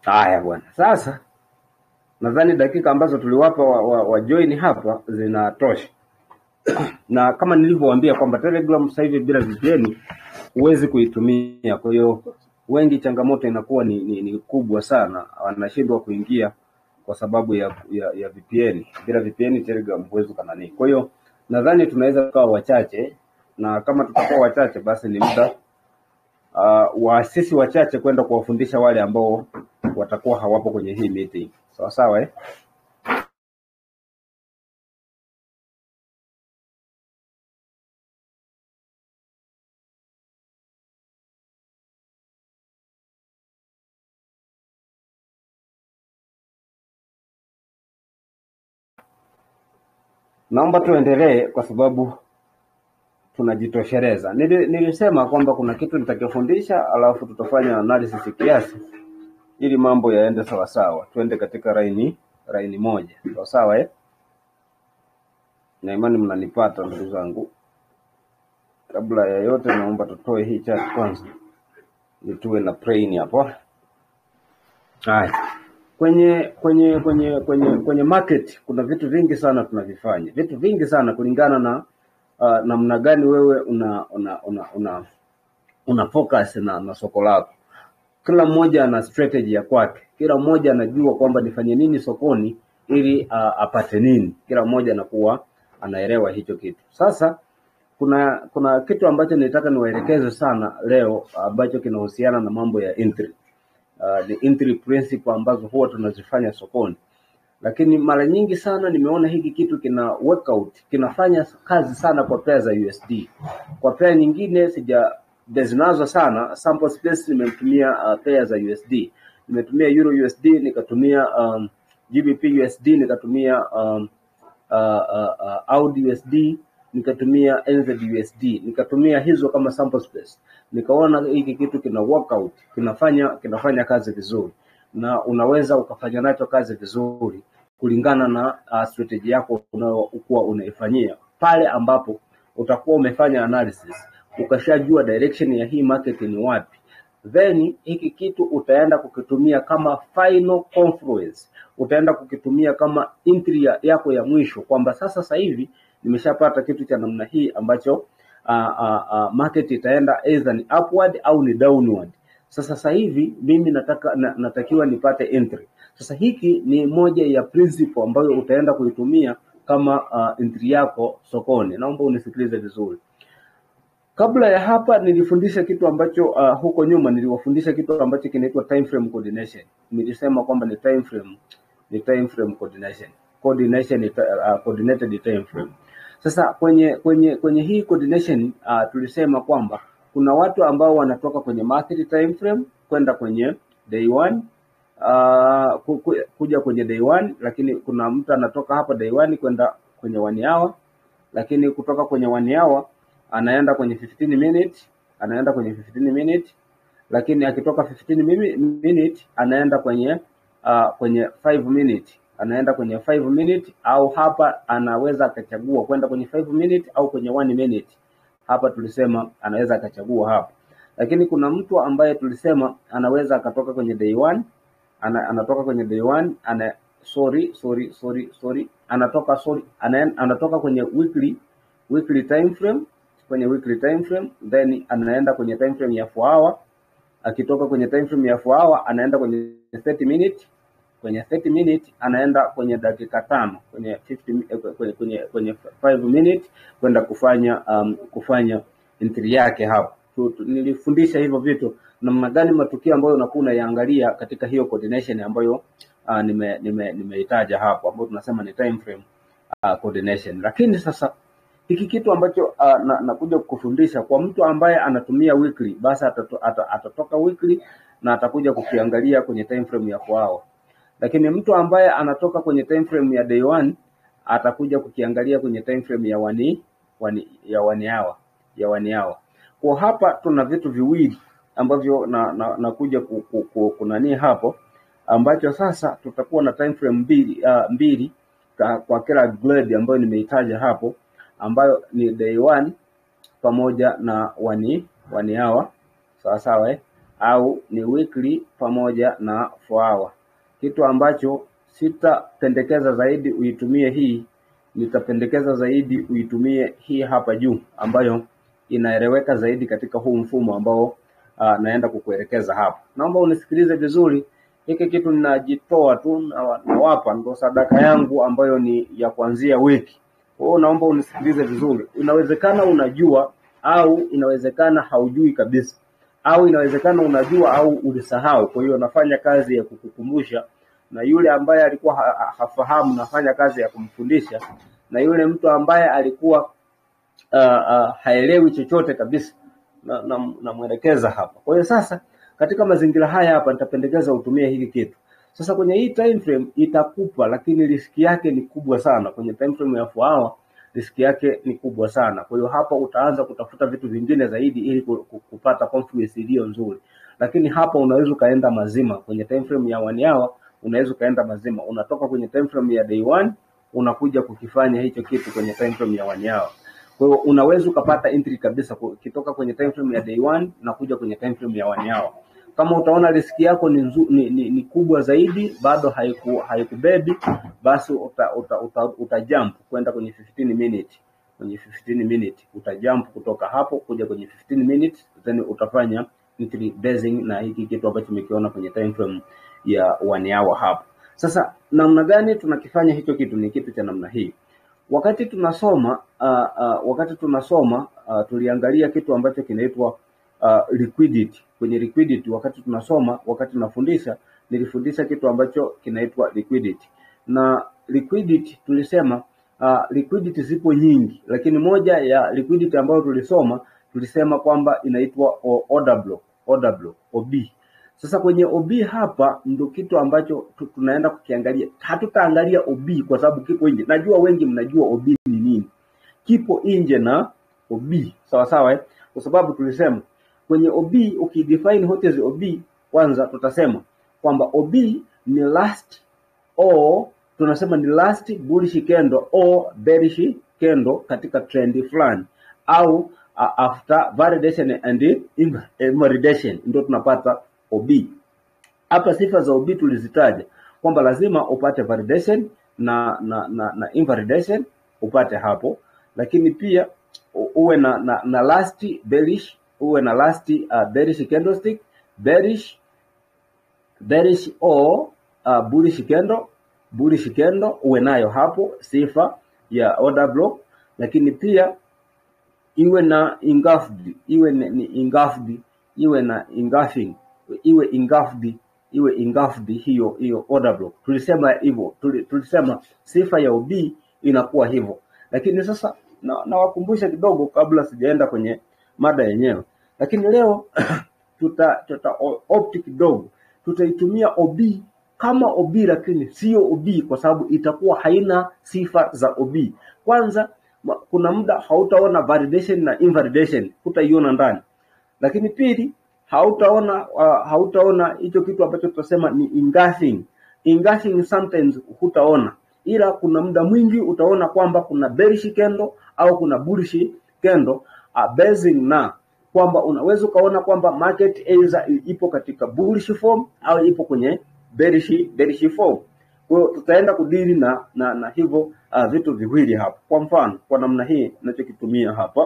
Haya bwana, sasa nadhani dakika ambazo tuliwapa wa, wa, wa join hapa zinatosha, na kama nilivyowaambia kwamba Telegram sasa hivi bila VPN huwezi kuitumia. Kwa hiyo wengi changamoto inakuwa ni, ni, ni kubwa sana, wanashindwa kuingia kwa sababu ya, ya, ya VPN. Bila VPN Telegram huwezi ukanani. Kwa hiyo nadhani tunaweza kuwa wachache, na kama tutakuwa wachache, basi ni muda uh, waasisi wachache kwenda kuwafundisha wale ambao watakuwa hawapo kwenye hii meeting. Sawa sawa eh? Naomba tuendelee kwa sababu tunajitosheleza. Nili, nilisema kwamba kuna kitu nitakifundisha, alafu tutafanya analysis kiasi ili mambo yaende sawa sawa, tuende katika laini laini moja. Sawa sawa eh? Na imani mnanipata ndugu zangu. Kabla ya yote, naomba tutoe hii chat kwanza, ili tuwe na brain hapo. Haya, kwenye kwenye kwenye kwenye kwenye market kuna vitu vingi sana tunavifanya, vitu vingi sana kulingana na uh, namna gani wewe una una una una, una focus na, na soko lako. Kila mmoja ana strategy ya kwake, kila mmoja anajua kwamba nifanye nini sokoni ili uh, apate nini. Kila mmoja anakuwa anaelewa hicho kitu. Sasa kuna kuna kitu ambacho nilitaka niwaelekeze sana leo ambacho kinahusiana na mambo ya entry. Uh, the entry principle ambazo huwa tunazifanya sokoni, lakini mara nyingi sana nimeona hiki kitu kina workout, kinafanya kazi sana kwa pair za USD. Kwa pair nyingine sija zinazo sana, sample space nimetumia uh, pair za USD, nimetumia Euro USD, nikatumia um, GBP USD, nikatumia um, uh, uh, uh, AUD USD nikatumia NZ USD nikatumia hizo kama sample space, nikaona hiki kitu kina workout, kinafanya kinafanya kazi vizuri, na unaweza ukafanya nacho kazi vizuri kulingana na uh, strategy yako unayokuwa unaifanyia pale ambapo utakuwa umefanya analysis ukashajua direction ya hii market ni wapi, then hiki kitu utaenda kukitumia kama final confluence, utaenda kukitumia kama entry ya- yako ya mwisho, kwamba sasa sasa hivi nimeshapata kitu cha namna hii ambacho uh, uh, uh, market itaenda either ni upward au ni downward. Sasa sasa hivi mimi nataka na, natakiwa nipate entry. Sasa hiki ni moja ya principle ambayo utaenda kuitumia kama uh, entry yako sokoni. Naomba unisikilize vizuri. Kabla ya hapa nilifundisha kitu ambacho uh, huko nyuma niliwafundisha kitu ambacho kinaitwa time frame coordination. Nilisema kwamba ni time frame, ni time frame coordination. Coordination ni ta- uh, coordinated time frame. Sasa kwenye kwenye kwenye hii coordination uh, tulisema kwamba kuna watu ambao wanatoka kwenye market time frame kwenda kwenye day one uh, ku- ku- kuja kwenye day one, lakini kuna mtu anatoka hapa day one kwenda kwenye one hour lakini kutoka kwenye one hour anaenda kwenye 15 minute, anaenda kwenye 15 minute, lakini akitoka 15 mimi- minute anaenda kwenye uh, kwenye 5 minute, anaenda kwenye 5 minute, au hapa anaweza akachagua kwenda kwenye 5 minute au kwenye 1 minute. Hapa tulisema anaweza akachagua hapa, lakini kuna mtu ambaye tulisema anaweza akatoka kwenye day one ana, anatoka kwenye day one ana sorry sorry sorry sorry anatoka sorry ana, anatoka kwenye weekly weekly time frame kwenye weekly time frame then anaenda kwenye time frame ya 4 hour akitoka kwenye time frame ya 4 hour anaenda kwenye 30 minute kwenye 30 minute anaenda kwenye dakika tano kwenye 50 mi- eh, kwenye kwenye, kwenye 5 minute kwenda kufanya um, kufanya entry yake hapo tu, tu, nilifundisha hivyo vitu namna gani matukio ambayo unakuwa unayaangalia katika hiyo coordination ambayo uh, nime nime nimeitaja hapo ambayo tunasema ni time frame uh, coordination lakini sasa hiki kitu ambacho uh, na, nakuja kukufundisha kwa mtu ambaye anatumia weekly basi atato, ata, atatoka weekly na atakuja kukiangalia kwenye time frame ya 4 hour lakini mtu ambaye anatoka kwenye time frame ya day one atakuja kukiangalia kwenye time frame ya wani, wani ya one hour ya one hour. Kwa hapa tuna vitu viwili ambavyo na, na, nakuja ku, ku, ku, kunani hapo ambacho sasa tutakuwa na time frame mbili, uh, mbili ka, kwa kila grade ambayo nimeitaja hapo ambayo ni day one pamoja na one, one hour sawa sawa eh? au ni weekly pamoja na 4 hour. Kitu ambacho sitapendekeza zaidi uitumie hii, nitapendekeza zaidi uitumie hii hapa juu ambayo inaeleweka zaidi katika huu mfumo ambao uh, naenda kukuelekeza hapa. Naomba unisikilize vizuri. Hiki kitu ninajitoa tu na- nawapa, ndo sadaka yangu ambayo ni ya kuanzia wiki. Kwa hiyo naomba unisikilize vizuri. Inawezekana unajua au inawezekana haujui kabisa, au inawezekana unajua au ulisahau. Kwa hiyo nafanya kazi ya kukukumbusha, na yule ambaye alikuwa ha ha- hafahamu nafanya kazi ya kumfundisha, na yule mtu ambaye alikuwa uh, uh, haelewi chochote kabisa na, na, namwelekeza hapa. Kwa hiyo sasa katika mazingira haya hapa nitapendekeza utumie hiki kitu. Sasa kwenye hii time frame itakupa, lakini riski yake ni kubwa sana. Kwenye time frame ya 4 hour riski yake ni kubwa sana. Kwa hiyo hapa utaanza kutafuta vitu vingine zaidi ili ku- ku- kupata confluence iliyo nzuri, lakini hapa unaweza ukaenda mazima. Kwenye time frame ya 1 hour unaweza ukaenda mazima, unatoka kwenye time frame ya day one unakuja kukifanya hicho kitu kwenye time frame ya 1 hour. Kwa hiyo unaweza ukapata entry kabisa ku- ukitoka kwenye time frame ya day one na kuja kwenye time frame ya one hour. Kama utaona riski yako ni, nzu, ni, ni, ni kubwa zaidi bado haiku haikubebi, basi uta, uta, uta, uta jump kwenda kwenye 15 minute kwenye 15 minute uta jump kutoka hapo kuja kwenye 15 minutes, then utafanya entry basing na hiki kitu ambacho umekiona kwenye time frame ya one hour hapo. Sasa namna gani tunakifanya hicho kitu? Ni kitu cha namna hii wakati tunasoma uh, uh, wakati tunasoma uh, tuliangalia kitu ambacho kinaitwa uh, liquidity. Kwenye liquidity, wakati tunasoma, wakati tunafundisha, nilifundisha kitu ambacho kinaitwa liquidity, na liquidity tulisema uh, liquidity zipo nyingi, lakini moja ya liquidity ambayo tulisoma tulisema kwamba inaitwa o- order block, order block, OB. Sasa kwenye OB hapa ndo kitu ambacho tu- tunaenda kukiangalia. Hatutaangalia OB kwa sababu kipo nje. Najua wengi mnajua OB ni nini, kipo nje na OB sawa sawa, eh? Kwa sababu tulisema kwenye OB ukidefine what is OB, kwanza tutasema kwamba OB ni last or tunasema ni last bullish candle or bearish candle katika trend fulani au uh, after validation and inv- invalidation ndio tunapata OB. Hapa sifa za OB tulizitaja kwamba lazima upate validation na na, na, na invalidation upate hapo, lakini pia u- uwe na, na, na last bearish uwe na last uh, bearish candlestick bearish bearish or uh, bullish candle bullish candle uwe nayo hapo, sifa ya order block, lakini pia iwe na engulfed, iwe ni ni engulfed, iwe na engulfing, iwe engulfed, iwe engulfed hiyo hiyo order block. Tulisema hivyo, tuli- tulisema sifa ya OB inakuwa hivyo, lakini sasa na nawakumbusha kidogo kabla sijaenda kwenye mada yenyewe, lakini leo tuta, tuta o- opt kidogo, tutaitumia OB kama OB lakini sio OB kwa sababu itakuwa haina sifa za OB. Kwanza ma- kuna muda hautaona validation na invalidation, hutaiona ndani lakini pili hautaona uh, hautaona hicho kitu ambacho tutasema ni engulfing. Engulfing sometimes hutaona, ila kuna muda mwingi utaona kwamba kuna bearish candle au kuna bullish candle uh, basing na kwamba unaweza ukaona kwamba market either ipo katika bullish form au ipo kwenye bearish bearish form. Kwa hiyo tutaenda kudili na na, na hivyo uh, vitu viwili hapa. Kwa mfano, kwa namna hii ninachokitumia hapa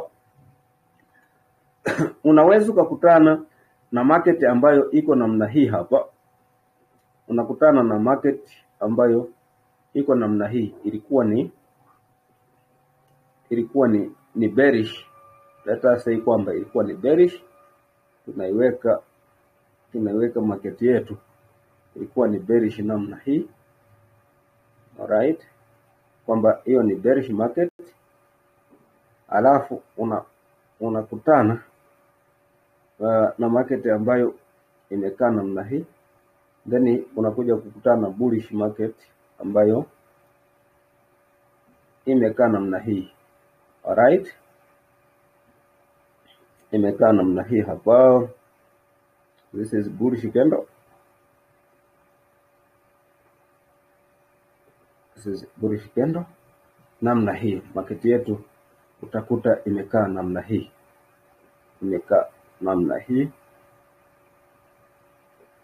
unaweza ukakutana na market ambayo iko namna hii hapa, unakutana na market ambayo iko namna hii, ilikuwa ni ilikuwa ni ni bearish. Let us say kwamba ilikuwa ni bearish, tunaiweka tunaiweka market yetu ilikuwa ni bearish namna hii, alright, kwamba hiyo ni bearish market, alafu una unakutana uh, na market ambayo imekaa namna hii, then unakuja kukutana na bullish market ambayo imekaa namna hii. Alright, imekaa namna hii hapa. This is bullish candle. This is bullish candle. Namna hii market yetu utakuta imekaa namna hii, imekaa namna hii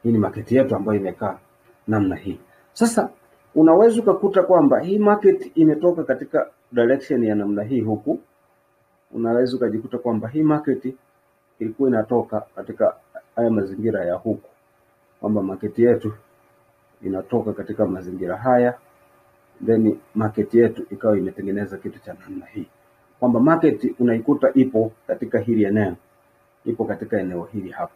Hii ni market yetu ambayo imekaa namna hii. Sasa unaweza ukakuta kwamba hii market imetoka katika direction ya namna hii huku, unaweza ukajikuta kwamba hii market ilikuwa inatoka katika haya mazingira ya huku, kwamba market yetu inatoka katika mazingira haya, then market yetu ikawa imetengeneza kitu cha namna hii, kwamba market unaikuta ipo katika hili eneo, ipo katika eneo hili hapa,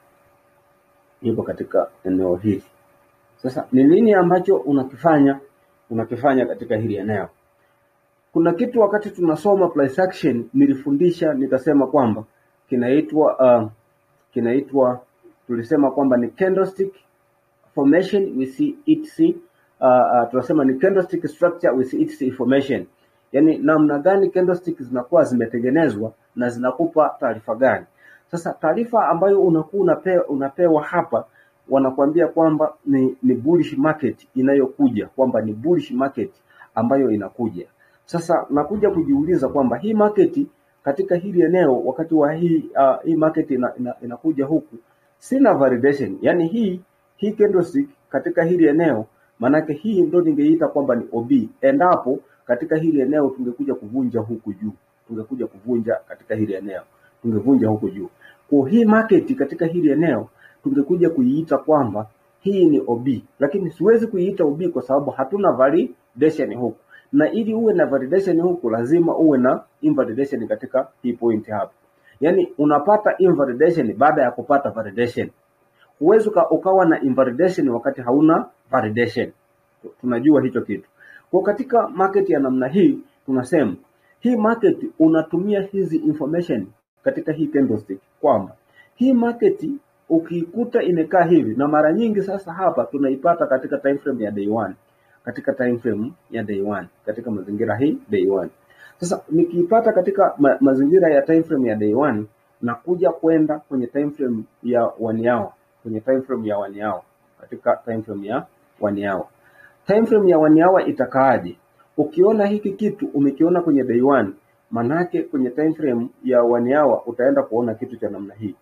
ipo katika eneo hili. Sasa ni nini ambacho unakifanya unakifanya katika hili eneo? Kuna kitu wakati tunasoma price action nilifundisha nikasema kwamba kinaitwa uh, kinaitwa tulisema kwamba ni candlestick formation with its uh, uh, tunasema ni candlestick structure with its information, yaani namna gani candlestick zinakuwa zimetengenezwa na zinakupa taarifa gani. Sasa taarifa ambayo unakuwa unapewa, unapewa hapa wanakuambia kwamba ni, ni bullish market inayokuja, kwamba ni bullish market ambayo inakuja. Sasa nakuja kujiuliza kwamba hii market katika hili eneo wakati wa hii uh, hii market ina, ina, inakuja huku sina validation, yani hii hii candlestick katika hili eneo, maanake hii ndio ningeita kwamba ni OB. Endapo katika hili eneo tungekuja kuvunja huku juu, tungekuja kuvunja katika hili eneo, tungevunja huku juu. Kwa hii market katika hili eneo tungekuja kuiita kwamba hii ni OB, lakini siwezi kuiita OB kwa sababu hatuna validation huku, na ili uwe na validation huku lazima uwe na invalidation katika hii point hapa. Yaani unapata invalidation baada ya kupata validation. Huwezi uka- ukawa na invalidation wakati hauna validation. Tunajua hicho kitu. Kwa katika market ya namna hii tunasema hii market unatumia hizi information katika hii candlestick kwamba hii market ukiikuta imekaa hivi, na mara nyingi sasa hapa tunaipata katika time frame ya day one, katika time frame ya day one, katika mazingira hii day one. Sasa nikiipata katika ma mazingira ya time frame ya day one, nakuja kwenda kwenye time frame ya one hour, kwenye time frame ya one hour, katika time frame ya one hour. Time frame ya one hour itakaaje? Ukiona hiki kitu umekiona kwenye day one, manake kwenye time frame ya one hour utaenda kuona kitu cha namna hii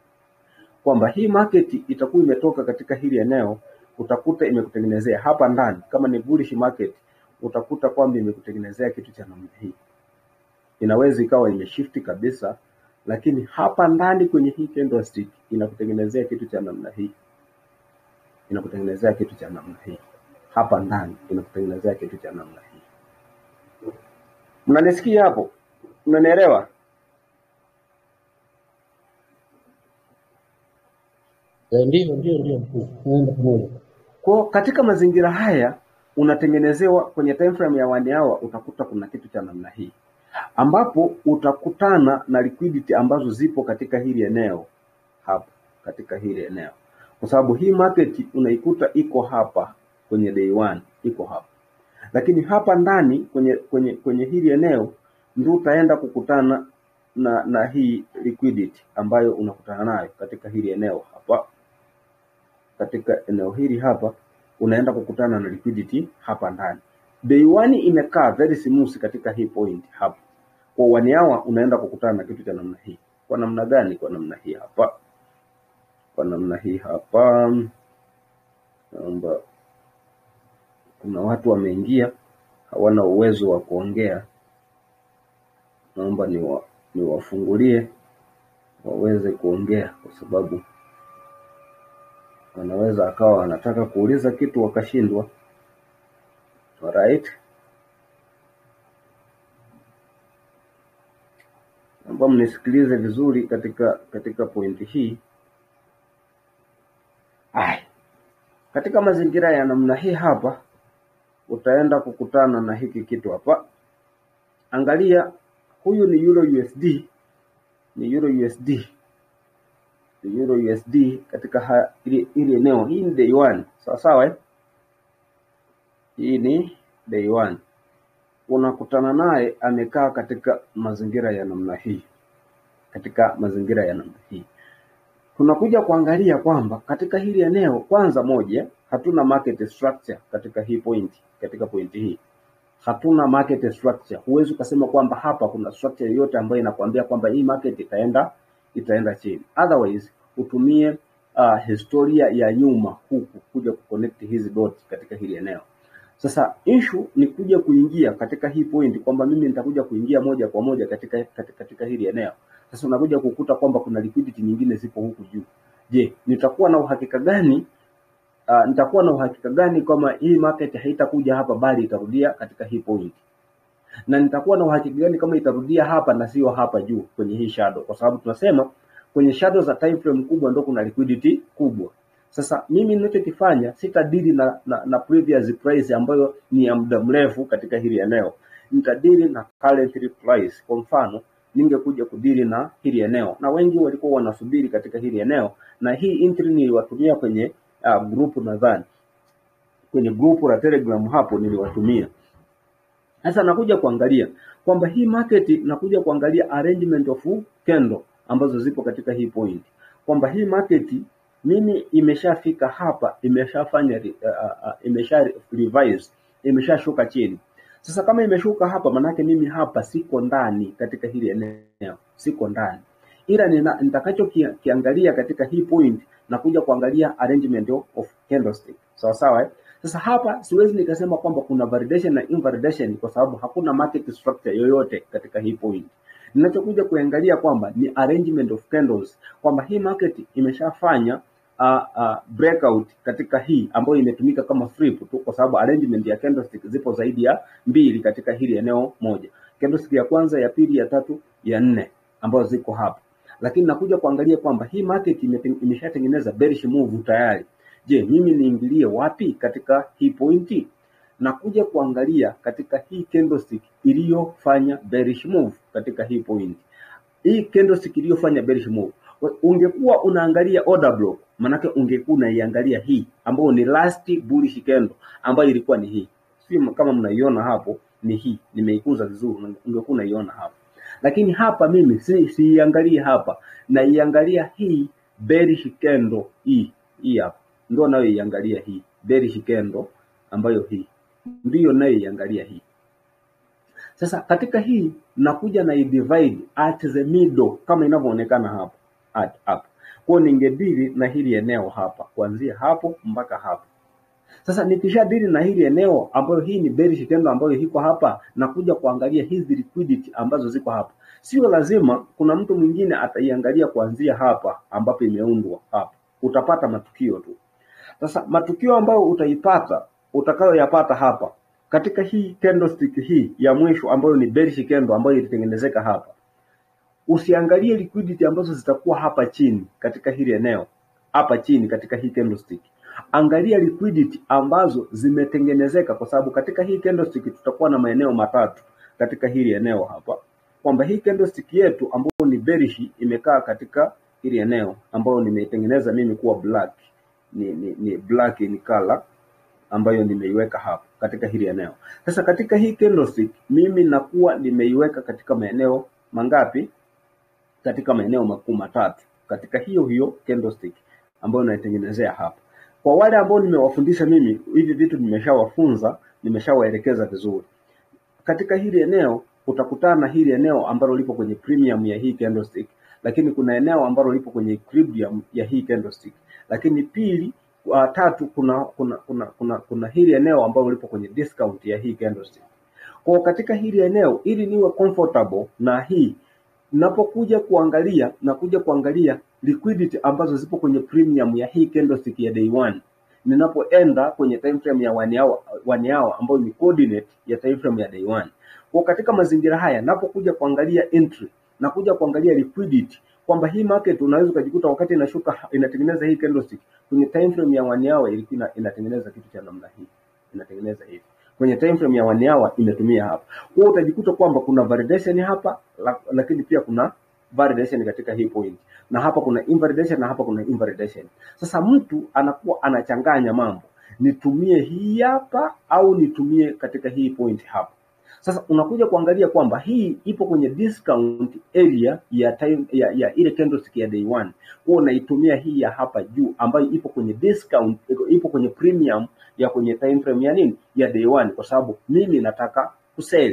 kwamba hii market itakuwa imetoka katika hili eneo, utakuta imekutengenezea hapa ndani, kama ni bullish market, utakuta kwamba imekutengenezea kitu cha namna hii. Inaweza ikawa imeshift kabisa, lakini hapa ndani kwenye hii candlestick inakutengenezea kitu cha namna hii, inakutengenezea kitu cha namna hii hapa ndani, inakutengenezea kitu cha namna hii. Mnanisikia hapo? Mnanielewa? Eh, Ndio, ndio, ndio mkuu, naenda pamoja. Kwa katika mazingira haya unatengenezewa kwenye time frame ya one hour, utakuta kuna kitu cha namna hii ambapo utakutana na liquidity ambazo zipo katika hili eneo hapa, katika hili eneo, kwa sababu hii market unaikuta iko hapa kwenye day one, iko hapa, lakini hapa ndani kwenye kwenye kwenye hili eneo ndio utaenda kukutana na na hii liquidity ambayo unakutana nayo katika hili eneo hapa katika eneo hili hapa unaenda kukutana na liquidity hapa ndani. Day one imekaa very smooth katika hii point hapa. Kwa one hour unaenda kukutana na kitu cha namna hii. Kwa namna gani? Kwa namna hii hapa. Kwa namna hii hapa. Naomba kuna watu wameingia hawana uwezo wa kuongea. Naomba niwa, niwafungulie waweze kuongea kwa sababu wanaweza akawa wanataka kuuliza kitu wakashindwa. Alright, naomba mnisikilize vizuri katika katika pointi hii. Ai, katika mazingira ya namna hii hapa utaenda kukutana na hiki kitu hapa. Angalia, huyu ni Euro USD, ni Euro USD Euro USD katika ha- ili ili eneo. Hii ni day one, sawa sawa eh? Hii ni day one. Unakutana naye amekaa katika mazingira ya namna hii, katika mazingira ya namna hii. Tunakuja kuangalia kwamba katika hili eneo, kwanza moja, hatuna market structure katika hii point, katika pointi hii hatuna market structure. Huwezi ukasema kwamba hapa kuna structure yoyote ambayo inakwambia kwamba hii market itaenda itaenda chini. Otherwise utumie uh, historia ya nyuma huku kuja kuconnect hizi dots katika hili eneo. Sasa issue ni kuja kuingia katika hii point kwamba mimi nitakuja kuingia moja kwa moja katika, katika, katika hili eneo. Sasa unakuja kukuta kwamba kuna liquidity nyingine zipo huku juu. Je, nitakuwa na uhakika gani uh, nitakuwa na uhakika gani kwamba hii market haitakuja hapa bali itarudia katika hii point? na nitakuwa na uhakika gani kama itarudia hapa na sio hapa juu kwenye hii shadow, kwa sababu tunasema kwenye shadow za time frame kubwa ndo kuna liquidity kubwa. Sasa mimi ninachokifanya sitadili na, na, na previous price ambayo ni ya muda mrefu katika hili eneo, nitadili na current price. Kwa mfano ningekuja kudili na hili eneo, na wengi walikuwa wanasubiri katika hili eneo, na hii entry niliwatumia kwenye uh, group nadhani kwenye group la Telegram hapo niliwatumia. Sasa nakuja kuangalia kwamba hii market nakuja kuangalia arrangement of candle ambazo zipo katika hii point, kwamba hii market mimi imeshafika hapa, imeshafanya uh, uh, imesha revise, imeshashuka chini. Sasa kama imeshuka hapa, manake mimi hapa siko ndani katika hili eneo, siko ndani, ila nina- nitakachokiangalia katika hii point na kuja kuangalia arrangement of, of candlestick sawa sawa eh? Sasa hapa siwezi nikasema kwamba kuna validation na invalidation kwa sababu hakuna market structure yoyote katika hii point. Ninachokuja kuangalia kwamba ni arrangement of candles, kwamba hii market imeshafanya uh, uh, breakout katika hii ambayo imetumika kama flip tu, kwa sababu arrangement ya candlestick zipo zaidi ya mbili katika hili eneo moja, candlestick ya kwanza, ya pili, ya tatu, ya nne ambazo ziko hapa, lakini nakuja kuangalia kwamba hii market imeten- imeshatengeneza bearish move tayari. Je, mimi niingilie wapi katika hii pointi? Na kuja kuangalia katika hii candlestick iliyofanya bearish move katika hii point. Hii candlestick iliyofanya bearish move. We- Ungekuwa unaangalia order block, manake ungekuwa unaiangalia hii ambayo ni last bullish candle ambayo ilikuwa ni hii. Si kama mnaiona hapo ni hii, nimeikuza vizuri, ungekuwa unaiona hapo. Lakini hapa mimi si siiangalie hapa, naiangalia hii bearish candle hii hii hapa ndio nayoiangalia hii bearish candle ambayo hii ndiyo nayoiangalia hii. Sasa katika hii nakuja na divide at the middle kama inavyoonekana hapa at up. Kwa hiyo ningedili na hili eneo hapa kuanzia hapo mpaka hapo. Sasa nikishadili na hili eneo ambayo hii ni bearish candle ambayo iko hapa, na kuja kuangalia hizi liquidity ambazo ziko hapa. Sio lazima kuna mtu mwingine ataiangalia kuanzia hapa ambapo imeundwa hapa, utapata matukio tu. Sasa matukio ambayo utaipata utakayoyapata hapa katika hii candlestick hii ya mwisho ambayo ni bearish candle ambayo ilitengenezeka hapa, usiangalie liquidity ambazo zitakuwa hapa chini katika hili eneo hapa chini katika hii candlestick. Angalia liquidity ambazo zimetengenezeka, kwa sababu katika hii candlestick tutakuwa na maeneo matatu katika hili eneo hapa, kwamba hii candlestick yetu ambayo ni bearish imekaa katika hili eneo ambayo nimeitengeneza mimi kuwa black, ni, ni, ni black in color ambayo nimeiweka hapa katika hili eneo. Sasa katika hii candlestick mimi nakuwa nimeiweka katika maeneo mangapi? Katika maeneo makuu matatu katika hiyo hiyo candlestick ambayo naitengenezea hapa. Kwa wale ambao nimewafundisha mimi hivi vitu, nimeshawafunza nimeshawaelekeza vizuri. Katika hili eneo utakutana na hili eneo ambalo lipo kwenye premium ya hii candlestick, lakini kuna eneo ambalo lipo kwenye equilibrium ya hii candlestick, lakini pili uh, tatu kuna kuna kuna kuna, kuna hili eneo ambalo lipo kwenye discount ya hii candlestick. Kwa katika hili eneo ili niwe comfortable na hii napokuja kuangalia na kuja kuangalia liquidity ambazo zipo kwenye premium ya hii candlestick ya day one, ninapoenda kwenye time frame ya one hour, one hour ambayo ni coordinate ya time frame ya day one. Kwa katika mazingira haya napokuja kuangalia entry na kuja kuangalia liquidity kwamba hii market unaweza ukajikuta wakati inashuka inatengeneza hii candlestick kwenye time frame ya one hour ilikuwa ina- inatengeneza kitu cha namna hii, inatengeneza hivi kwenye time frame ya one hour imetumia hapa. Kwa hiyo utajikuta kwamba kuna validation hapa, la- lakini pia kuna validation katika hii point, na hapa kuna invalidation na hapa kuna invalidation. Sasa mtu anakuwa anachanganya mambo, nitumie hii hapa au nitumie katika hii point hapa. Sasa unakuja kuangalia kwamba hii ipo kwenye discount area ya time ya, ya ile candlestick ya day one. Wewe unaitumia hii ya hapa juu ambayo ipo kwenye discount, iko- ipo kwenye premium ya kwenye time frame ya nini ya day one, kwa sababu mimi nataka kuseli.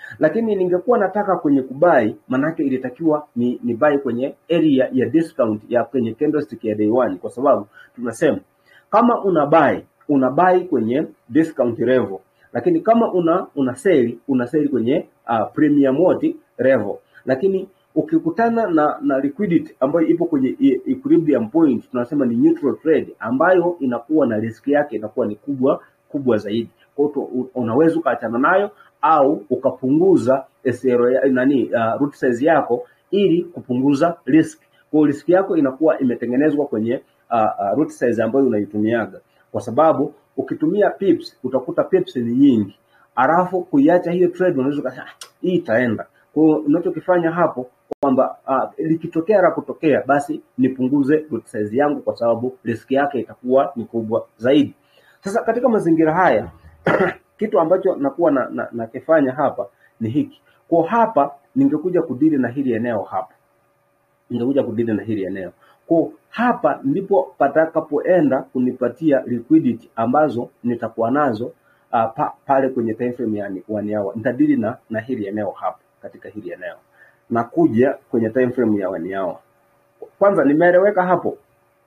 lakini ningekuwa nataka kwenye kubai, manake ilitakiwa ni, ni buy kwenye area ya discount ya kwenye candlestick ya day one, kwa sababu tunasema kama una buy una buy kwenye discount level, lakini kama una una sell una sell kwenye uh, premium what level, lakini ukikutana na na liquidity ambayo ipo kwenye e- equilibrium point, tunasema ni neutral trade, ambayo inakuwa na risk yake inakuwa ni kubwa kubwa zaidi. Kwa hiyo tu- unaweza ukaachana nayo au ukapunguza SR ya, nani uh, root size yako ili kupunguza risk. Kwa hiyo risk yako inakuwa imetengenezwa kwenye uh, uh, root size ambayo unaitumiaga, kwa sababu ukitumia pips utakuta pips ni nyingi, alafu kuiacha hiyo trade unaweza ukasema "Ah, hii itaenda. Kwa hiyo unachokifanya hapo kwamba uh, likitokea la kutokea, basi nipunguze lot size yangu, kwa sababu riski yake itakuwa ni kubwa zaidi. Sasa katika mazingira haya kitu ambacho nakuwa na, na, nakifanya hapa ni hiki. Kwa hapa ningekuja kudili na hili eneo hapa, ningekuja kudili na hili eneo. Kwa hapa ndipo patakapoenda kunipatia liquidity ambazo nitakuwa nazo uh, pa, pale kwenye time frame ya one hour. Nitadili na, na hili eneo hapa, katika hili eneo nakuja kwenye time frame ya one hour. Kwanza nimeeleweka hapo?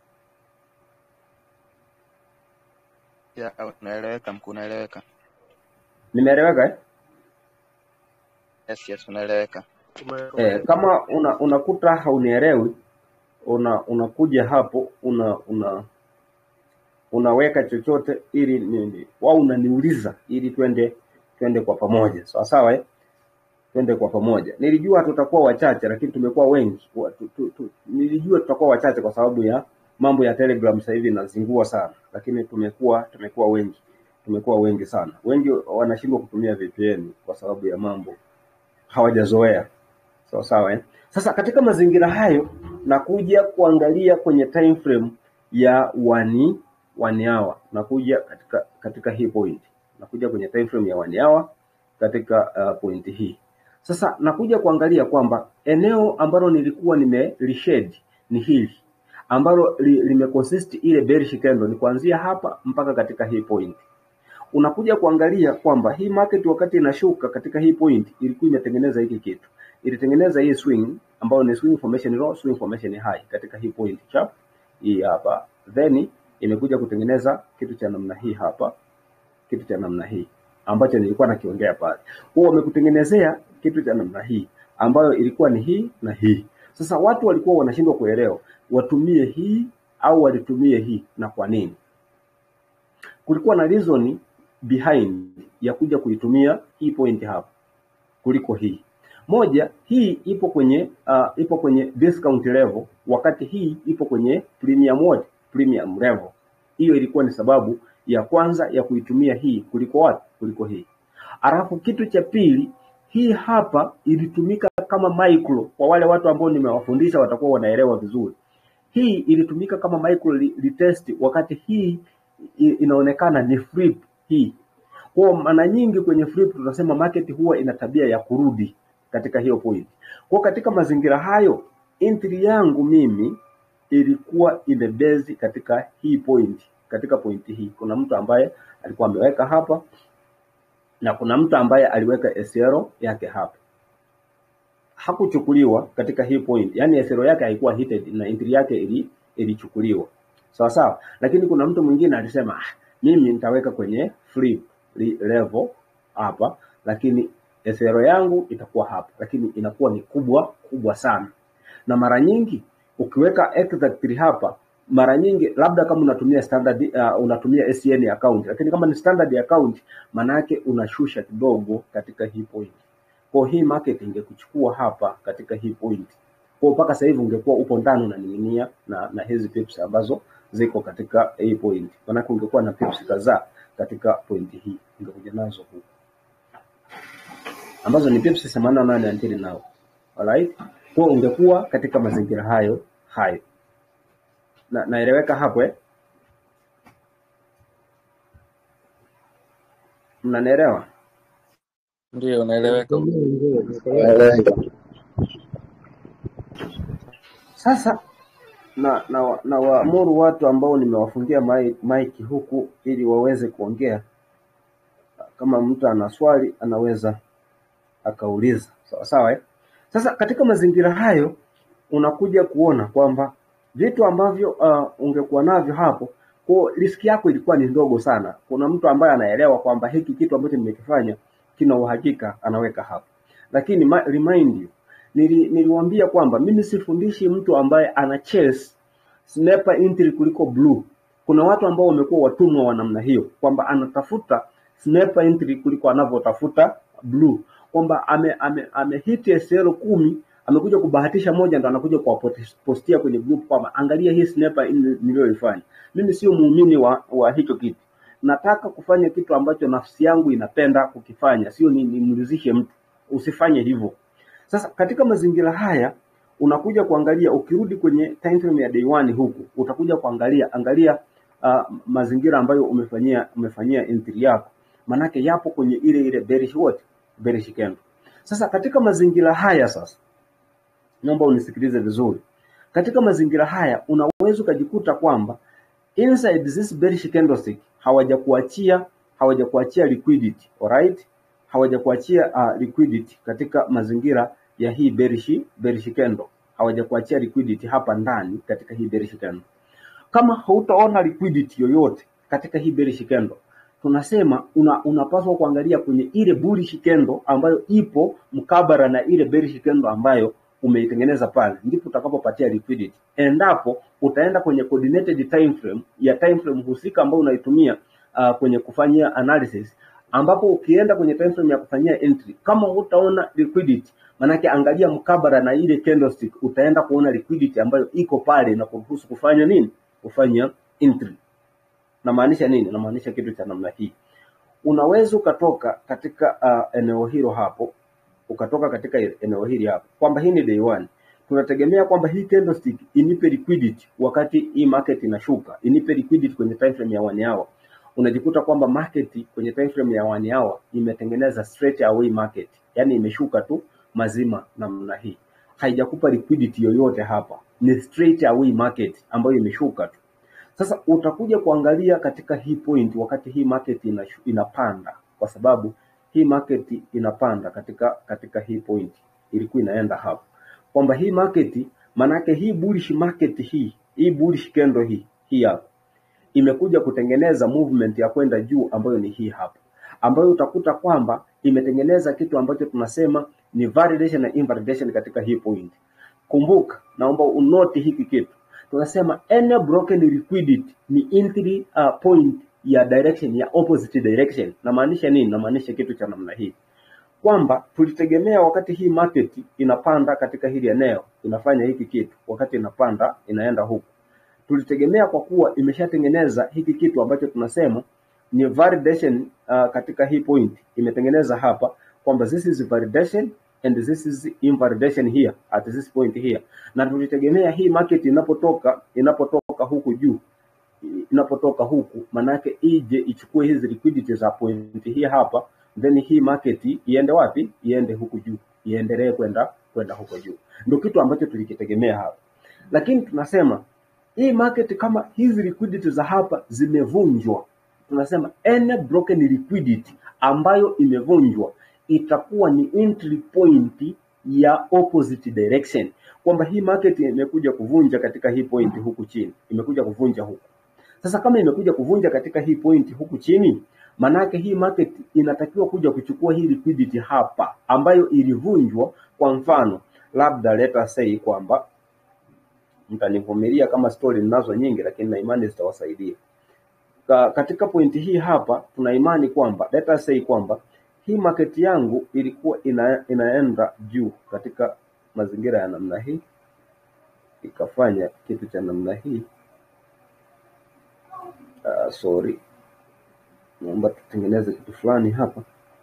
Ya, unaeleweka mkuu, unaeleweka. Nimeeleweka eh? Yes, yes, unaeleweka. Eh, kama una, unakuta haunielewi una unakuja hapo una una unaweka chochote ili nini wao unaniuliza ili twende twende kwa pamoja sawa sawa eh? twende kwa pamoja. Nilijua tutakuwa wachache, lakini tumekuwa wengi. Wa- tu, tu, tu, nilijua tutakuwa wachache kwa sababu ya mambo ya Telegram sasa hivi inazingua sana, lakini tumekuwa tumekuwa wengi, tumekuwa wengi sana. Wengi wanashindwa kutumia VPN kwa sababu ya mambo hawajazoea. Sawa sawa eh? Sasa katika mazingira hayo nakuja kuangalia kwenye time frame ya one, one hour. Nakuja katika katika hii point. Nakuja kwenye time frame ya one hour katika uh, point hii. Sasa nakuja kuangalia kwamba eneo ambalo nilikuwa nimelishade ni hili ambalo li, limeconsist ile bearish candle ni kuanzia hapa mpaka katika hii point unakuja kuangalia kwamba hii market wakati inashuka katika hii point ilikuwa imetengeneza hiki kitu, ilitengeneza hii swing ambayo ni swing formation low, swing formation high katika hii point chap hii hapa, then imekuja kutengeneza kitu cha namna hii hapa, kitu cha namna hii ambacho nilikuwa nakiongea pale. Huo wamekutengenezea kitu cha namna hii ambayo ilikuwa ni hii na hii. Sasa watu walikuwa wanashindwa kuelewa watumie hii au walitumie hii na kwa nini kulikuwa na reason behind ya kuja kuitumia hii point hapa kuliko hii moja. Hii ipo kwenye uh, ipo kwenye discount level, wakati hii ipo kwenye premium what? Premium level. Hiyo ilikuwa ni sababu ya kwanza ya kuitumia hii kuliko wapi? Kuliko hii. Alafu kitu cha pili, hii hapa ilitumika kama micro. Kwa wale watu ambao nimewafundisha watakuwa wanaelewa vizuri. Hii ilitumika kama micro li- retest, wakati hii i- inaonekana ni flip hii. Kwa maana nyingi kwenye flip tunasema market huwa ina tabia ya kurudi katika hiyo point. Kwa katika mazingira hayo, entry yangu mimi ilikuwa imebezi katika hii point, katika point hii. Kuna mtu ambaye alikuwa ameweka hapa na kuna mtu ambaye aliweka SL yake hapa hakuchukuliwa katika hii point, yani SL yake haikuwa hited na entry yake ili ilichukuliwa sawa sawa, lakini kuna mtu mwingine alisema ah, mimi nitaweka kwenye flip li- level hapa, lakini SL yangu itakuwa hapa, lakini inakuwa ni kubwa kubwa sana, na mara nyingi ukiweka exactly hapa mara nyingi labda kama unatumia standard uh, unatumia SN account, lakini kama ni standard account, maana yake unashusha kidogo katika hii point. Kwa hii market ingekuchukua hapa katika hii point. Kwa mpaka sasa hivi ungekuwa upo ndani unaning'inia na, na hizi pips ambazo ziko katika hii point. Maana ungekuwa na pips kadhaa katika point hii. Ungekuja nazo huku. Ambazo ni pips 88 until now. Alright? Kwa ungekuwa katika mazingira hayo hayo. Na naeleweka hapo eh? Mnanielewa? Ndio, unaeleweka. Naeleweka. Sasa na na, wa- na waamuru watu ambao nimewafungia mai- maiki huku ili waweze kuongea. Kama mtu ana swali anaweza akauliza sawa sawa eh? Sasa katika mazingira hayo unakuja kuona kwamba vitu ambavyo uh, ungekuwa navyo hapo kwa riski yako ilikuwa ni ndogo sana. Kuna mtu ambaye anaelewa kwamba hiki kitu ambacho nimekifanya kina uhakika, anaweka hapo. Lakini ma, remind you, nili, niliwaambia kwamba mimi sifundishi mtu ambaye ana chase sniper entry kuliko blue. Kuna watu ambao wamekuwa watumwa wa namna hiyo, kwamba anatafuta sniper entry kuliko anavyotafuta blue, kwamba ame, ame, ame hit SL kumi amekuja kubahatisha moja, ndo anakuja kuwapostia kwenye group kwamba angalia hii sniper in- niliyoifanya. Mimi sio muumini wa, wa hicho kitu. Nataka kufanya kitu ambacho nafsi yangu inapenda kukifanya, sio ni- nimridhishe mtu. Usifanye hivyo. Sasa katika mazingira haya unakuja kuangalia, ukirudi kwenye time frame ya day one huku utakuja kuangalia angalia uh, mazingira ambayo umefanyia umefanyia entry yako, manake yapo kwenye ile ile bearish what bearish candle. Sasa katika mazingira haya sasa naomba unisikilize vizuri. Katika mazingira haya unaweza ukajikuta kwamba inside this bearish candlestick hawajakuachia hawajakuachia liquidity, alright? Hawajakuachia uh, liquidity katika mazingira ya hii bearish bearish candle. Hawajakuachia liquidity hapa ndani katika hii bearish candle. Kama hautaona liquidity yoyote katika hii bearish candle, tunasema una, unapaswa kuangalia kwenye ile bullish candle ambayo ipo mkabara na ile bearish candle ambayo umeitengeneza pale, ndipo utakapopatia liquidity. Endapo utaenda kwenye coordinated time frame ya time frame husika ambayo unaitumia uh, kwenye kufanyia analysis, ambapo ukienda kwenye time frame ya kufanyia entry, kama hutaona liquidity, manake angalia mkabara na ile candlestick, utaenda kuona liquidity ambayo iko pale na kuruhusu kufanya nini? Kufanya entry. Namaanisha nini? Namaanisha kitu cha namna hii. Unaweza ukatoka katika uh, eneo hilo hapo, ukatoka katika eneo hili hapo, kwamba hii ni day one. Tunategemea kwamba hii candlestick inipe liquidity wakati hii market inashuka, inipe liquidity kwenye time frame ya one hour. Unajikuta kwamba market kwenye time frame ya one hour imetengeneza straight away market, yani imeshuka tu mazima namna hii, haijakupa liquidity yoyote hapa, ni straight away market ambayo imeshuka tu. Sasa utakuja kuangalia katika hii point wakati hii market inashu, inapanda kwa sababu hii market inapanda katika katika hii point ilikuwa inaenda hapo kwamba hii market manake hii bullish market hii hii bullish candle hii hii hapa imekuja kutengeneza movement ya kwenda juu ambayo ni hii hapa ambayo utakuta kwamba imetengeneza kitu ambacho tunasema ni validation na invalidation katika hii point. Kumbuka, naomba unoti hiki kitu tunasema any broken liquidity ni entry uh, point ya direction ya opposite direction. Namaanisha nini? Namaanisha kitu cha namna hii kwamba tulitegemea wakati hii market inapanda katika hili eneo inafanya hiki kitu, wakati inapanda inaenda huku. Tulitegemea kwa kuwa imeshatengeneza hiki kitu ambacho tunasema ni validation uh, katika hii point imetengeneza hapa kwamba this is validation and this is invalidation here at this point here, na tulitegemea hii market inapotoka inapotoka huku juu inapotoka huku, manake ije ichukue hizi liquidity za point hii hapa, then hii market iende wapi? Iende huku juu, iendelee kwenda kwenda huko juu. Ndio kitu ambacho tulikitegemea hapa, lakini tunasema hii market kama hizi liquidity za hapa zimevunjwa, tunasema any broken liquidity ambayo imevunjwa itakuwa ni entry point ya opposite direction, kwamba hii market imekuja kuvunja katika hii point huku chini, imekuja kuvunja huku. Sasa kama imekuja kuvunja katika hii point huku chini, manake hii market inatakiwa kuja kuchukua hii liquidity hapa ambayo ilivunjwa. Kwa mfano, labda let us say kwamba mtanivumilia kama story ninazo nyingi, lakini na imani zitawasaidia. Ka, katika pointi hii hapa tuna imani kwamba let us say kwamba hii market yangu ilikuwa ina, inaenda juu katika mazingira ya namna hii, ikafanya kitu cha namna hii. Uh, sorry, naomba tutengeneze kitu fulani hapa.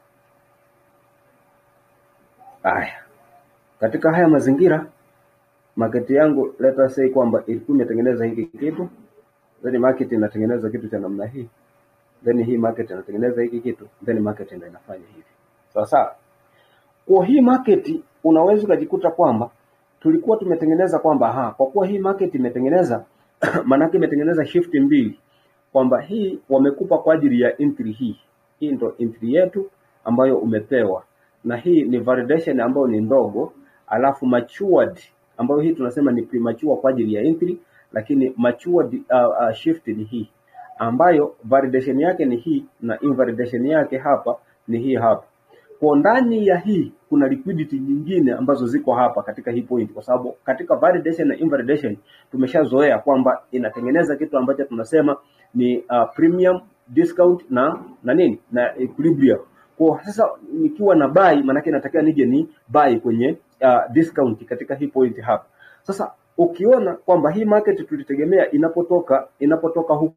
Haya, katika haya mazingira market yangu let us say kwamba ilikuwa imetengeneza hiki kitu, then market inatengeneza kitu cha namna hii, then hii market inatengeneza hiki kitu, then market ndio inafanya hivi. Sawa sawa. Kwa hii market unaweza ukajikuta kwamba tulikuwa tumetengeneza kwamba ha, kwa kuwa hii market imetengeneza maanake imetengeneza shift mbili kwamba hii wamekupa kwa ajili ya entry hii. Hii ndo entry yetu ambayo umepewa, na hii ni validation ambayo ni ndogo, alafu matured ambayo hii tunasema ni premature kwa ajili ya entry, lakini matured uh, uh, shift ni hii ambayo validation yake ni hii na invalidation yake hapa ni hii hapa. Kwa ndani ya hii kuna liquidity nyingine ambazo ziko hapa katika hii point, kwa sababu katika validation na invalidation tumeshazoea kwamba inatengeneza kitu ambacho tunasema ni uh, premium discount na na nini na equilibrium. Kwa sasa nikiwa na buy, maanake natakiwa nije ni buy kwenye uh, discount katika hii point hapa. Sasa ukiona kwamba hii market tulitegemea inapotoka inapotoka huku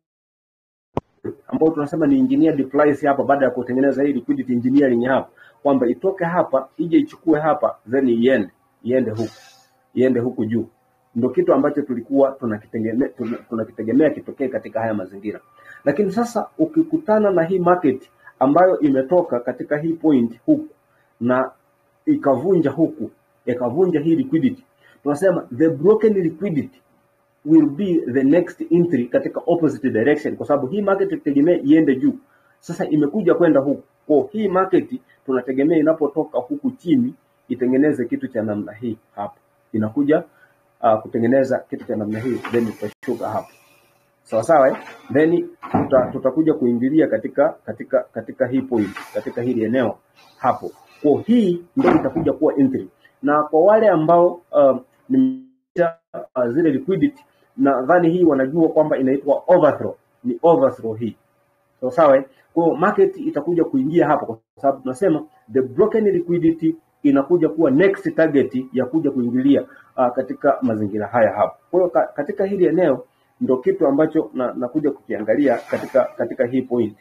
ambao tunasema ni engineered price hapa, baada ya kutengeneza hii liquidity engineering hapa, kwamba itoke hapa ije ichukue hapa then iende iende huku iende huku juu, ndio kitu ambacho tulikuwa tunakitegemea tuna- tunakitegemea kitokee katika haya mazingira. Lakini sasa ukikutana na hii market ambayo imetoka katika hii point huku na ikavunja huku ikavunja hii liquidity, tunasema the broken liquidity will be the next entry katika opposite direction, kwa sababu hii market tutegemea iende juu. Sasa imekuja kwenda huku, kwa hii market tunategemea inapotoka huku chini itengeneze kitu cha namna hii hapa, inakuja uh, kutengeneza kitu cha namna hii, then itashuka hapa sawa sawa eh? Then tuta, tutakuja kuingilia katika katika katika hii point katika hili eneo hapo. Kwa hii ndio itakuja kuwa entry, na kwa wale ambao uh, ni uh, zile liquidity nadhani hii wanajua kwamba inaitwa overthrow, ni overthrow hii sawa sawa eh? Kwa hiyo market itakuja kuingia hapo, kwa sababu tunasema the broken liquidity inakuja kuwa next target ya kuja kuingilia uh, katika mazingira haya hapo. Kwa hiyo ka, katika hili eneo ndo kitu ambacho na, nakuja kukiangalia katika katika hii point.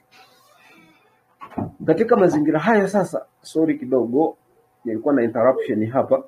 Katika mazingira haya sasa, sorry kidogo, nilikuwa na interruption hapa.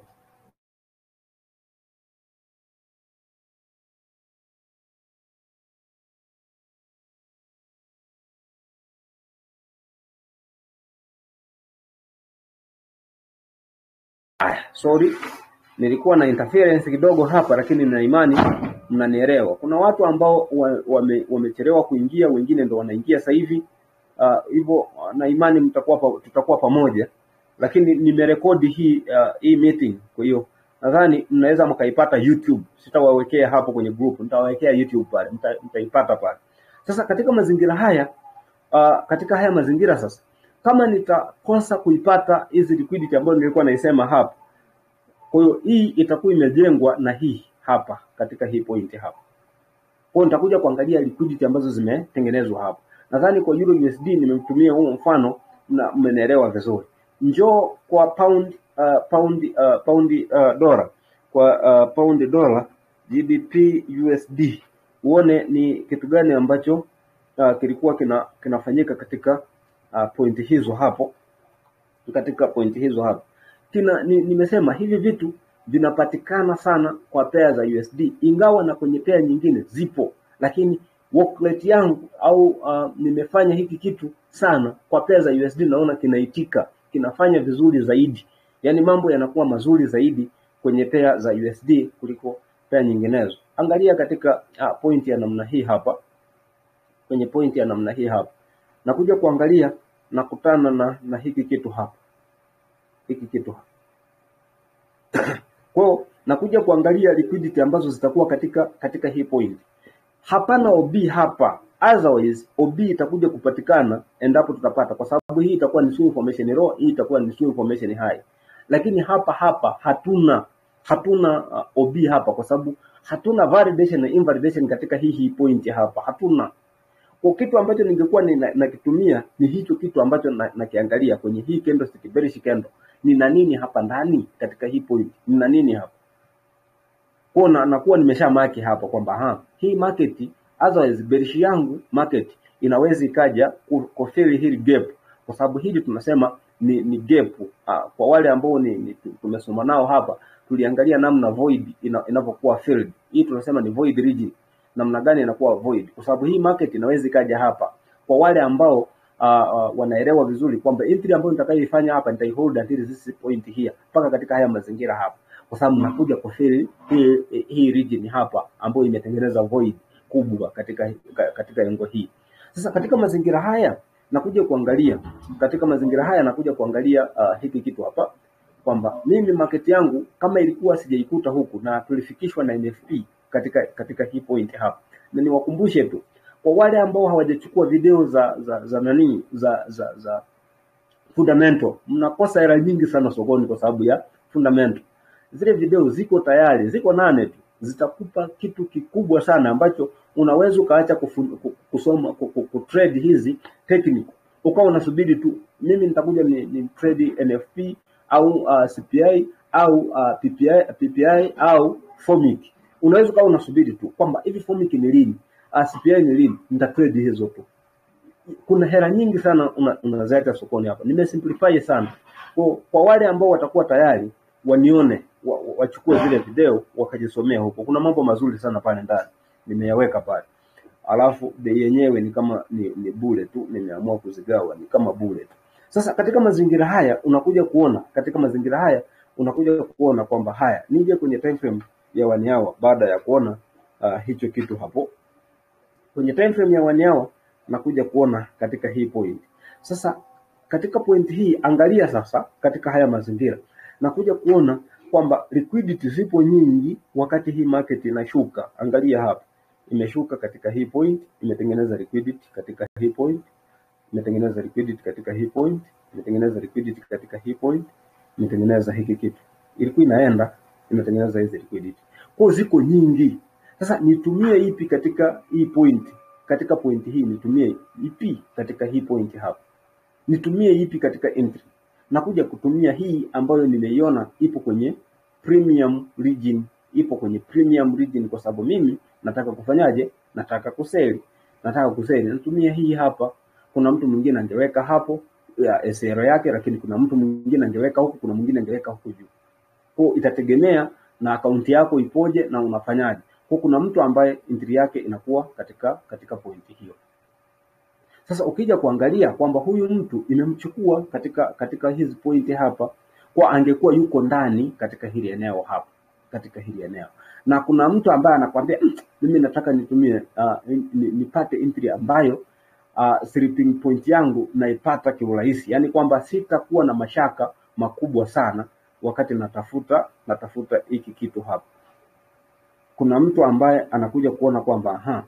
Aya, sorry, nilikuwa na interference kidogo hapa, lakini na imani mnanielewa. Kuna watu ambao wa- wame- wamechelewa kuingia, wengine ndo wanaingia sasa hivi Ah, hivyo na imani mtakuwa pa, tutakuwa pamoja, lakini nimerekodi hii uh, hii meeting, kwa hiyo nadhani mnaweza mkaipata YouTube. Sitawawekea hapo kwenye group, nitawawekea YouTube pale, mta, mtaipata pale. Sasa katika mazingira haya uh, katika haya mazingira sasa, kama nitakosa kuipata hizi liquidity ambayo nilikuwa naisema hapa, kwa hiyo hii itakuwa imejengwa na hii hapa katika hii point hapa. Kwa hiyo nitakuja kuangalia liquidity ambazo zimetengenezwa hapa. Nadhani kwa Euro USD nimemtumia huu mfano na mmenielewa vizuri. Njoo kwa pound uh, pound uh, pound uh, dola kwa uh, pound dola GBP USD uone ni kitu gani ambacho uh, kilikuwa kina kinafanyika katika uh, pointi hizo hapo katika pointi hizo hapo. Kina ni, nimesema hivi vitu vinapatikana sana kwa pea za USD, ingawa na kwenye pea nyingine zipo, lakini work rate yangu au uh, nimefanya hiki kitu sana kwa pea za USD, naona kinaitika, kinafanya vizuri zaidi, yaani mambo yanakuwa mazuri zaidi kwenye pea za USD kuliko pea nyinginezo. Angalia katika uh, point ya namna hii hapa, kwenye point ya namna hii hapa, nakuja kuangalia nakutana na, na hiki kitu hapa hiki kitu hapa. Kwa hiyo nakuja kuangalia liquidity ambazo zitakuwa katika katika hii point. Hapana OB hapa, otherwise OB itakuja kupatikana endapo tutapata, kwa sababu hii itakuwa ni swing formation low, hii itakuwa ni swing formation high, lakini hapa hapa hatuna hatuna uh, OB hapa, kwa sababu hatuna validation na invalidation katika hii hii point hapa, hatuna kwa kitu ambacho ningekuwa nina- nakitumia ni hicho kitu ambacho na- nakiangalia kwenye hii candlestick bearish candle, nina nini hapa ndani katika hii point, nina nini hapa kwa na nakuwa nimesha maki hapa kwamba ha hii market otherwise bearish yangu market inaweza ikaja ku- kufili hili gap, kwa sababu hili tunasema ni, ni gap. Ah, kwa wale ambao ni, ni tumesoma nao hapa tuliangalia namna void ina, inavyokuwa filled. Hii tunasema ni void region, namna gani inakuwa void, kwa sababu hii market inaweza ikaja hapa. Kwa wale ambao uh, uh, wanaelewa vizuri kwamba entry ambayo nitakayoifanya hapa nitaihold until this point here mpaka katika haya mazingira hapa kwa sababu nakuja kufili hii, hii region hapa ambayo imetengeneza void kubwa katika ka- katika engo hii. Sasa katika mazingira haya nakuja kuangalia katika mazingira haya, nakuja kuangalia uh, hiki kitu hapa kwamba mimi market yangu kama ilikuwa sijaikuta huku na tulifikishwa na NFP katika katika hii point hapa, na niwakumbushe tu kwa wale ambao hawajachukua video za za za nani za za, za fundamental, mnakosa hela nyingi sana sokoni kwa sababu ya fundamental. Zile video ziko tayari, ziko nane tu, zitakupa kitu kikubwa sana ambacho unaweza ukaacha kufu- ku- kusoma ku- ku- kutrade hizi technical ukawa unasubiri tu, mimi nitakuja ni, ni trade NFP au uh, CPI au uh, PPI, PPI au FOMIC. Unaweza ukawa unasubiri tu kwamba hivi FOMIC ni lini, uh, CPI ni lini, nitatrade hizo tu kuna hela nyingi sana una- unazileta sokoni hapa. Nimesimplify sana kwa, kwa wale ambao watakuwa tayari wanione wa, wa- wachukue zile video wakajisomea huko. Kuna mambo mazuri sana pale ndani nimeyaweka pale, alafu bei yenyewe ni kama ni, ni bure tu, nimeamua kuzigawa ni kama bure tu. Sasa katika mazingira haya unakuja kuona, katika mazingira haya unakuja kuona kwamba haya, nije kwenye time frame ya one hour baada ya kuona uh, hicho kitu hapo kwenye time frame ya one hour nakuja kuona katika hii point. Sasa katika point hii angalia sasa katika haya mazingira nakuja kuona kwamba liquidity zipo nyingi wakati hii market inashuka. Angalia hapa, imeshuka katika hii point, imetengeneza liquidity katika hii point, imetengeneza liquidity katika hii point, imetengeneza liquidity katika hii point, imetengeneza hiki kitu. Ilikuwa inaenda imetengeneza hizi liquidity. Kwa hiyo ziko nyingi. Sasa nitumie ipi katika hii point? Katika point hii nitumie ipi katika hii point hapa? Nitumie ipi katika entry? Nakuja kutumia hii ambayo nimeiona ipo kwenye premium region, ipo kwenye premium region kwa sababu mimi nataka kufanyaje? Nataka kuseli, nataka kuseli, natumia hii hapa. Kuna mtu mwingine angeweka hapo ya SR yake, lakini kuna mtu mwingine angeweka huku, kuna mwingine angeweka huku juu. Kwa hiyo itategemea na akaunti yako ipoje na unafanyaje. Kwa hiyo kuna mtu ambaye entry yake inakuwa katika katika pointi hiyo. Sasa ukija kuangalia kwamba huyu mtu imemchukua katika katika hizi pointi hapa, kwa angekuwa yuko ndani katika hili eneo hapa, katika hili eneo, na kuna mtu ambaye anakwambia "Mm, mimi nataka nitumie uh, ni- nipate entry ambayo uh, sleeping point yangu naipata kiurahisi, yaani kwamba sitakuwa na mashaka makubwa sana wakati natafuta natafuta hiki kitu hapa. Kuna mtu ambaye anakuja kuona kwamba aha,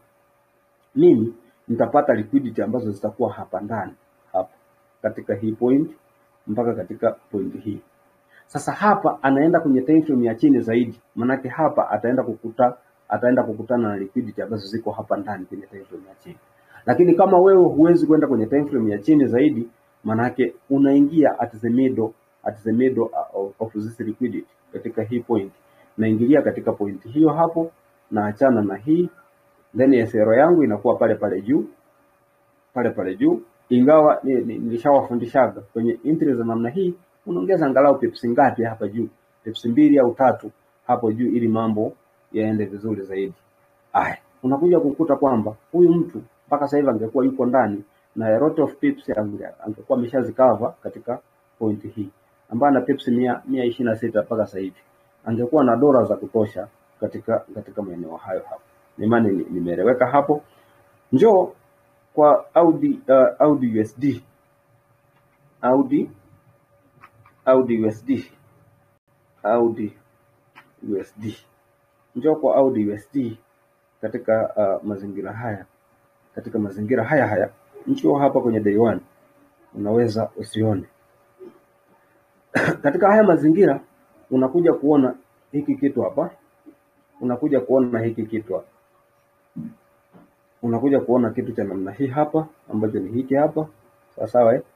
mimi nitapata liquidity ambazo zitakuwa hapa ndani hapa katika hii point mpaka katika point hii. Sasa hapa anaenda kwenye time frame ya chini zaidi, manake hapa ataenda kukuta ataenda kukutana na liquidity ambazo ziko hapa ndani kwenye time frame ya chini. Lakini kama wewe huwezi kwenda kwenye time frame ya chini zaidi, manake unaingia at the middle at the middle of, of this liquidity katika hii point, naingilia katika point hiyo hapo, naachana na hii then SR yangu inakuwa pale pale juu pale pale juu, ingawa ni- ni- nilishawafundishaga kwenye entry za namna hii, unaongeza angalau pips ngapi hapa juu, pips mbili au tatu hapo juu, ili mambo yaende vizuri zaidi. Aya, unakuja kukuta kwamba huyu mtu mpaka sasa hivi angekuwa yuko ndani na a lot of pips ange- angekuwa ameshazikava katika pointi hii ambayo ana pips mia mia ishirini na sita mpaka sasa hivi angekuwa na dola za kutosha katika katika maeneo hayo hapo. Nimani ni- nimeeleweka hapo. Njoo kwa Audi uh, Audi USD Audi Audi USD Audi USD njoo kwa Audi USD katika uh, mazingira haya katika mazingira haya haya njoo hapa kwenye day one unaweza usione katika haya mazingira unakuja kuona hiki kitu hapa unakuja kuona hiki kitu hapa unakuja kuona kitu cha namna hii hapa ambacho ni hiki hapa sawa sawa eh?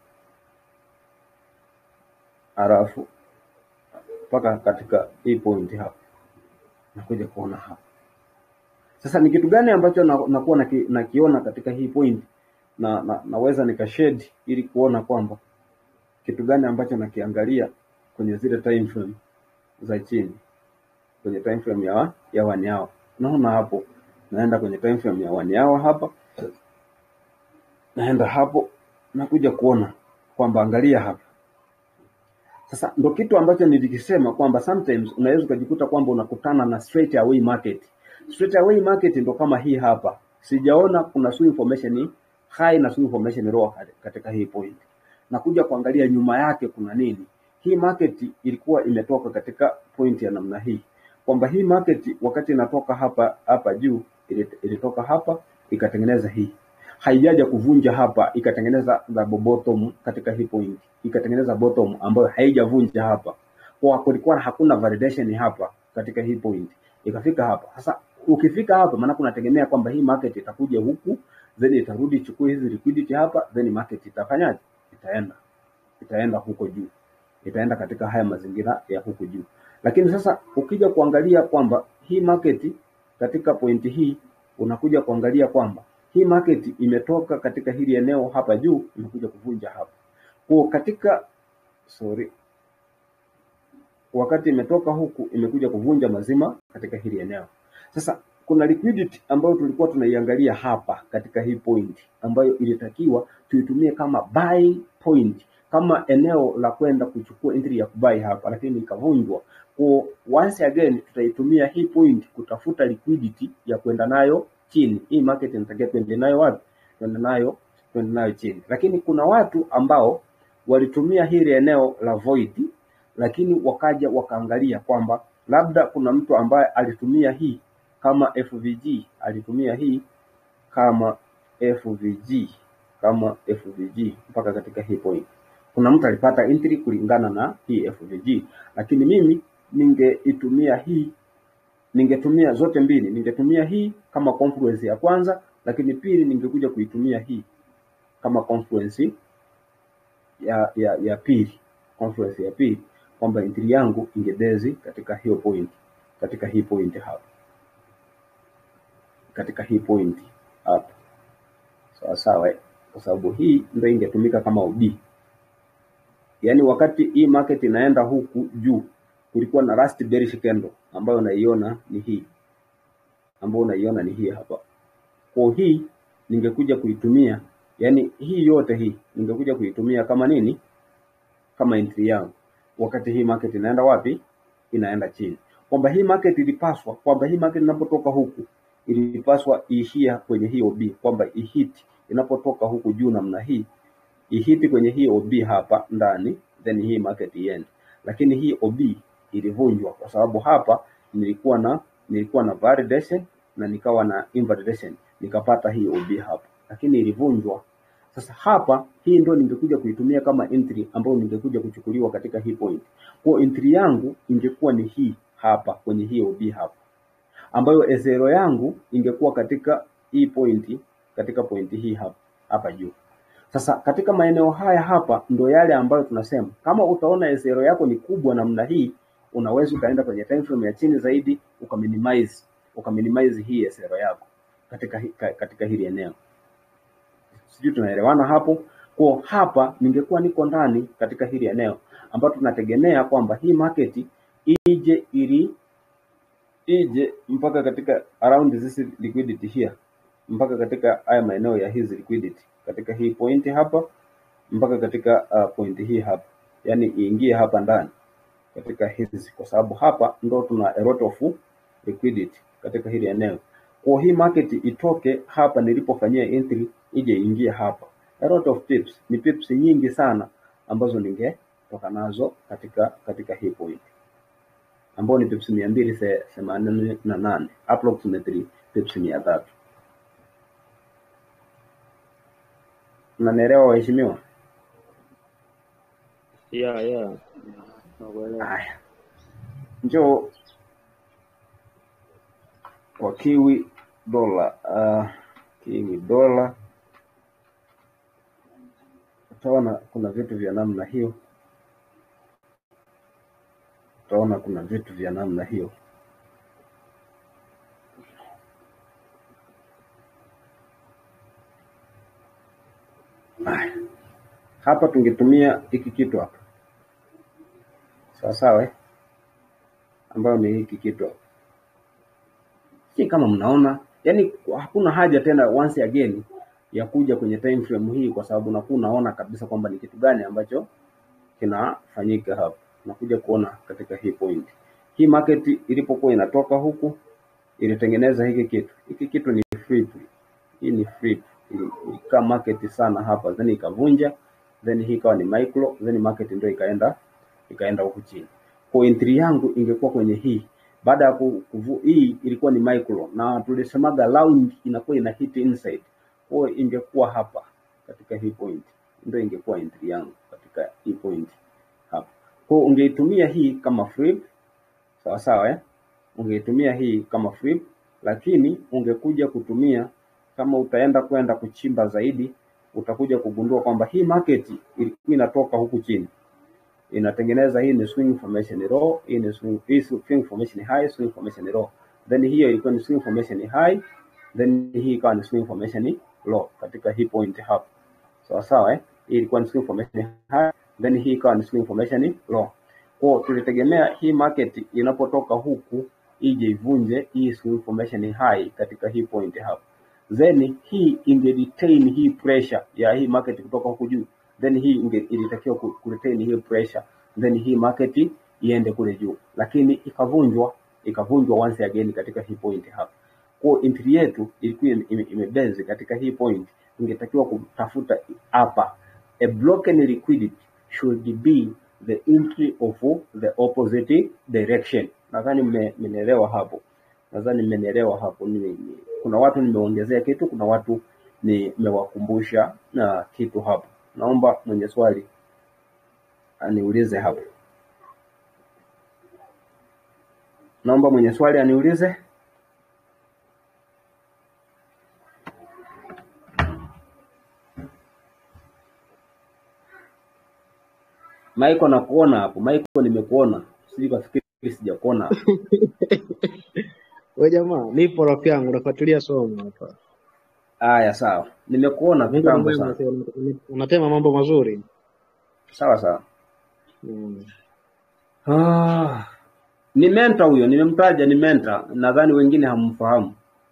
halafu mpaka katika hii point hapa nakuja kuona hapa sasa ni kitu gani ambacho na- nakuwa naki, nakiona katika hii point na, na naweza nikashade ili kuona kwamba kitu gani ambacho nakiangalia kwenye zile time frame za chini kwenye time frame ya wa- ya one hour. Naona hapo naenda kwenye time frame ya one hour hapa, naenda hapo nakuja kuona kwamba angalia hapa sasa ndo kitu ambacho nilikisema kwamba sometimes unaweza ukajikuta kwamba unakutana na straight away market. Straight away market ndo kama hii hapa, sijaona kuna swing formation high na swing formation low katika hii point na kuja kuangalia nyuma yake kuna nini. Hii market ilikuwa imetoka katika point ya namna hii, kwamba hii market wakati inatoka hapa hapa juu ili- ilitoka hapa ikatengeneza hii, haijaja kuvunja hapa ikatengeneza double bottom katika hii point, ikatengeneza bottom ambayo haijavunja hapa, kwa kulikuwa hakuna validation hapa katika hii point, ikafika hapa. Sasa ukifika hapa, maana kunategemea kwamba hii market itakuja huku then itarudi ichukue hizi liquidity hapa, then market itafanyaje? Itaenda itaenda huko juu, itaenda katika haya mazingira ya huku juu. Lakini sasa ukija kuangalia kwamba hii market katika pointi hii, unakuja kuangalia kwamba hii market imetoka katika hili eneo hapa juu, imekuja kuvunja hapa kwa katika sorry, wakati imetoka huku imekuja kuvunja mazima katika hili eneo. Sasa kuna liquidity ambayo tulikuwa tunaiangalia hapa katika hii point ambayo ilitakiwa tuitumie kama buy point, kama eneo la kwenda kuchukua entry ya kubai hapa, lakini ikavunjwa. Kwa once again tutaitumia hii point kutafuta liquidity ya kwenda nayo chini. Hii market inatakiwa tuende nayo wapi? Tuende nayo tuende nayo chini, lakini kuna watu ambao walitumia hili eneo la void lakini wakaja wakaangalia kwamba labda kuna mtu ambaye alitumia hii kama FVG, alitumia hii kama FVG, kama FVG mpaka katika hii point. Kuna mtu alipata entry kulingana na hii FVG, lakini mimi ningeitumia hii, ningetumia zote mbili, ningetumia hii kama confluence ya kwanza, lakini pili ningekuja kuitumia hii kama confluence ya ya ya pili, confluence ya pili kwamba entry yangu ingebezi katika hiyo point, katika hii point hapa, katika hii point hapa, sawa sawa, eh? kwa sababu hii ndio ingetumika kama OB. Yaani wakati hii market inaenda huku juu, kulikuwa na last bearish candle ambayo unaiona ni hii, ambayo unaiona ni hii hapa. Kwa hii ningekuja kuitumia, yani hii yote hii ningekuja kuitumia kama nini? Kama entry yangu wakati hii market inaenda wapi? Inaenda chini. Kwamba hii market ilipaswa, kwamba hii market inapotoka huku ilipaswa iishia kwenye hii OB, kwamba ihiti inapotoka huku juu namna hii ihiti kwenye hii OB hapa ndani, then hii market iende. Lakini hii OB ilivunjwa kwa sababu hapa nilikuwa na nilikuwa na validation na nikawa na invalidation, nikapata hii OB hapa, lakini ilivunjwa sasa hapa hii ndio ningekuja kuitumia kama entry ambayo ningekuja kuchukuliwa katika hii point. Kwa entry yangu ingekuwa ni hii hapa kwenye hii OB hapa, ambayo ezero yangu ingekuwa katika hii point, katika point hii hapa hapa juu. Sasa katika maeneo haya hapa ndo yale ambayo tunasema kama utaona ezero yako ni kubwa namna hii, unaweza ukaenda kwenye time frame ya chini zaidi ukaminimize ukaminimize hii ezero yako katika hi- ka- katika hili eneo sijui tunaelewana hapo. Kwa hapa ningekuwa niko ndani katika hili eneo ambapo tunategemea kwamba hii market ije ili ije mpaka katika around this liquidity here, mpaka katika haya maeneo ya hizi liquidity, katika hii point hapa mpaka katika uh, point hii hapa, yani iingie hapa ndani katika hizi, kwa sababu hapa ndo tuna a lot of liquidity katika hili eneo. Kwa hii market itoke hapa nilipofanyia entry ije ingie hapa. A lot of pips, ni pips nyingi sana ambazo ningetoka nazo katika katika hii point ambao ni pips mia mbili the- themanini na nane approximately pips mia tatu. Mnanielewa waheshimiwa? ya ya nakuelewa. Haya, njoo kwa kiwi dola. Uh, kiwi dola utaona kuna vitu vya namna hiyo, utaona kuna vitu vya namna hiyo. Haya, hapa tungetumia hiki kitu hapa, sawa sawa, eh? ambayo ni hiki kitu hapa. Si kama mnaona, yani hakuna haja tena once again ya kuja kwenye time frame hii, kwa sababu nakuwa unaona kabisa kwamba ni kitu gani ambacho kinafanyika hapa. Nakuja kuona katika hii point, hii market ilipokuwa inatoka huku ilitengeneza hiki kitu. Hiki kitu ni flip, hii ni flip, ili- ilikaa market sana hapa, then ikavunja, then hii ikawa ni micro, then market ndio ikaenda ikaenda huku chini. Kwa entry yangu ingekuwa kwenye hii baada ya ku- kuvu, hii ilikuwa ni micro na tulisemaga round inakuwa ina hit inside, kwa hiyo ingekuwa hapa katika hii point, ndio ingekuwa entry yangu katika hii point hapa. Kwa hiyo ungeitumia hii kama flip sawa sawa eh? Ungeitumia hii kama flip, lakini ungekuja kutumia kama utaenda kwenda kuchimba zaidi, utakuja kugundua kwamba hii market ilikuwa inatoka huku chini inatengeneza hii ni swing formation low, hii ni swing, hii swing formation high, swing formation low. Then hiyo ilikuwa ni swing formation high, then hii ikawa ni swing formation low katika hii point hapa. Sawa sawa eh? Hii ilikuwa ni swing formation high, then hii ikawa ni swing formation low. Kwa hiyo tulitegemea hii market inapotoka huku ije ivunje hii swing formation high katika hii point hapa. Then hii inge retain hii pressure ya hii market kutoka huku juu. Then hii inge ilitakiwa ku ku retain hii pressure. Then hii market iende kule juu. Lakini ikavunjwa ikavunjwa once again katika hii point hapa. Kwa hiyo entry yetu ilikuwa ime- ime- imebase katika hii point, ingetakiwa kutafuta hapa. A broken liquidity should be the entry of the opposite direction. Nadhani mme- mmenielewa hapo, nadhani mmenielewa hapo. Ni, ni, kuna watu nimeongezea kitu, kuna watu nimewakumbusha na kitu hapo. Naomba mwenye swali aniulize hapo, naomba mwenye swali aniulize. Michael nakuona hapo. Michael nimekuona. Sijui kafikiri sijakuona hapo. We jamaa, nipo rafiki yangu, nafuatilia somo hapa. Haya sawa. Nimekuona Mungu ni kitambo mwema, sana. unasema- unatema mambo mazuri. Sawa sawa. Mm. Ah, ni menta huyo, nimemtaja ni menta. Nadhani wengine hammfahamu.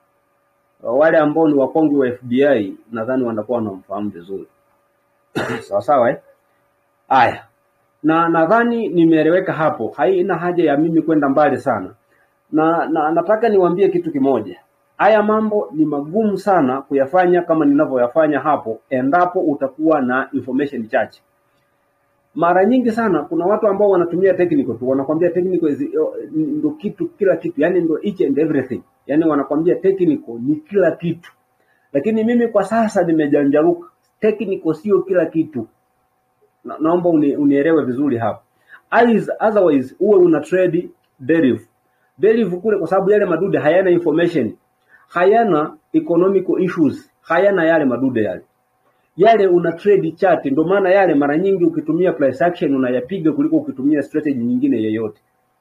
Wale ambao ni wakongwe wa FBI nadhani wanakuwa wanamfahamu vizuri. Sawa sawa eh? Haya. Na nadhani nimeeleweka hapo. Haina haja ya mimi kwenda mbali sana. Na, na nataka niwaambie kitu kimoja. Haya mambo ni magumu sana kuyafanya kama ninavyoyafanya hapo endapo utakuwa na information chache. Mara nyingi sana kuna watu ambao wanatumia technical tu, wanakwambia technical is, ndo kitu kila kitu, yani ndo each and everything, yani wanakwambia technical ni kila kitu. Lakini mimi kwa sasa nimejanjaruka, technical sio kila kitu. Na, naomba uni, unielewe vizuri hapa. Eyes, otherwise uwe una trade derivative. Derivative kule kwa sababu yale madude hayana information, hayana economical issues, hayana yale madude yale yale una trade chart. Ndio maana yale mara nyingi ukitumia price action unayapiga kuliko ukitumia strategy nyingine yoyote,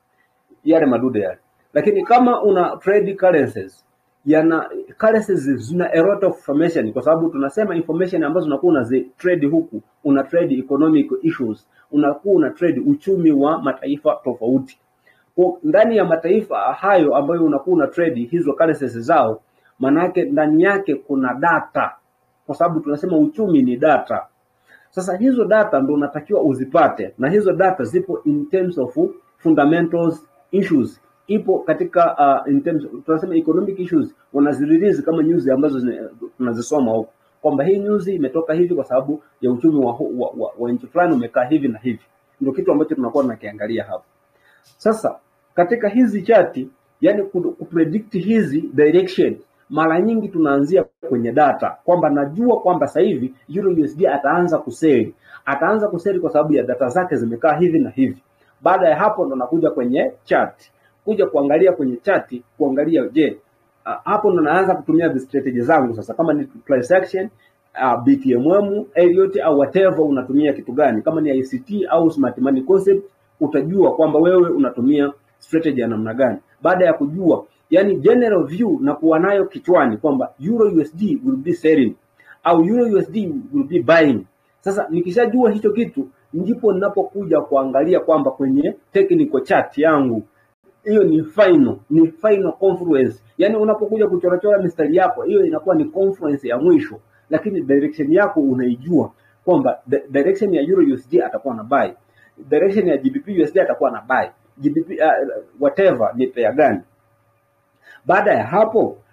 yale madude yale. Lakini kama una trade currencies, yana currencies zina a lot of information, kwa sababu tunasema information ambazo unakuwa unazi trade huku, una trade economic issues, unakuwa una trade uchumi wa mataifa tofauti. Kwa ndani ya mataifa hayo ambayo unakuwa una trade hizo currencies zao, manake ndani yake kuna data, kwa sababu tunasema uchumi ni data. Sasa hizo data ndo unatakiwa uzipate, na hizo data zipo in terms of fundamentals issues, ipo katika uh, in terms tunasema economic issues, wanazirelease kama news ambazo zina- tunazisoma huko kwamba hii news imetoka hivi kwa sababu ya uchumi wa, hu- wa, wa, wa nchi fulani umekaa hivi na hivi, ndio kitu ambacho tunakuwa tunakiangalia hapo. Sasa katika hizi chati, yani ku- kupredict hizi direction, mara nyingi tunaanzia kwenye data kwamba najua kwamba sasa hivi Euro USD ataanza kuseli, ataanza kuseli kwa sababu ya data zake zimekaa hivi na hivi. Baada ya hapo ndo nakuja kwenye chart, kuja kuangalia kwenye chati, kuangalia je, uh, hapo ndo naanza kutumia the strategy zangu sasa, kama ni price action uh, BTMM, Elliott au whatever unatumia kitu gani, kama ni ICT au smart money concept, utajua kwamba wewe unatumia strategy ya namna gani. Baada ya kujua, yani general view na kuwa nayo kichwani kwamba Euro USD will be selling au Euro USD will be buying. Sasa nikishajua hicho kitu, ndipo ninapokuja kuangalia kwamba kwenye technical chart yangu hiyo ni final, ni final confluence. Yani unapokuja kuchorachora mistari yako, hiyo inakuwa ni confluence ya mwisho, lakini direction yako unaijua kwamba di- direction ya Euro USD atakuwa na buy, direction ya GBP USD atakuwa na buy, GBP uh, whatever ni pair gani. Baada ya hapo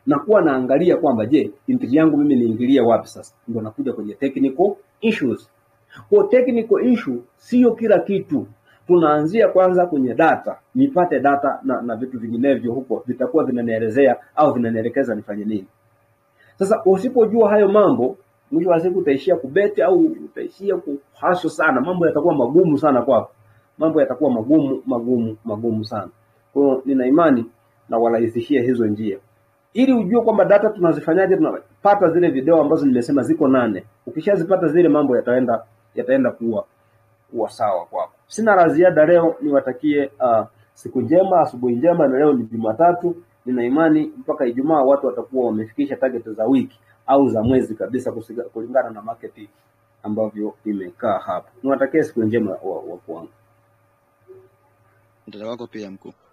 nakuwa naangalia kwamba je, entry yangu mimi niingilie wapi sasa, ndio nakuja kwenye technical issues. Kwa technical issue sio kila kitu, tunaanzia kwanza kwenye data, nipate data na, na vitu vinginevyo huko vitakuwa vinanielezea au vinanielekeza nifanye nini. Sasa usipojua hayo mambo, mwisho wa siku utaishia kubeti au utaishia kuhaso sana, mambo yatakuwa magumu sana kwako, mambo yatakuwa magumu magumu magumu sana. Kwa hiyo nina imani na warahisishie hizo njia, ili ujue kwamba data tunazifanyaje. Tunapata zile video ambazo nimesema ziko nane. Ukishazipata zile, mambo yataenda yataenda kuwa kuwa sawa kwako. Sina la ziada leo, niwatakie uh, siku njema, asubuhi njema, na leo ni Jumatatu. Nina imani mpaka Ijumaa watu watakuwa wamefikisha target za wiki au za mwezi kabisa, kusiga- kulingana na market ambavyo imekaa hapa. Niwatakie siku njema wa, wa kwangu. Mtandao wako pia mkuu.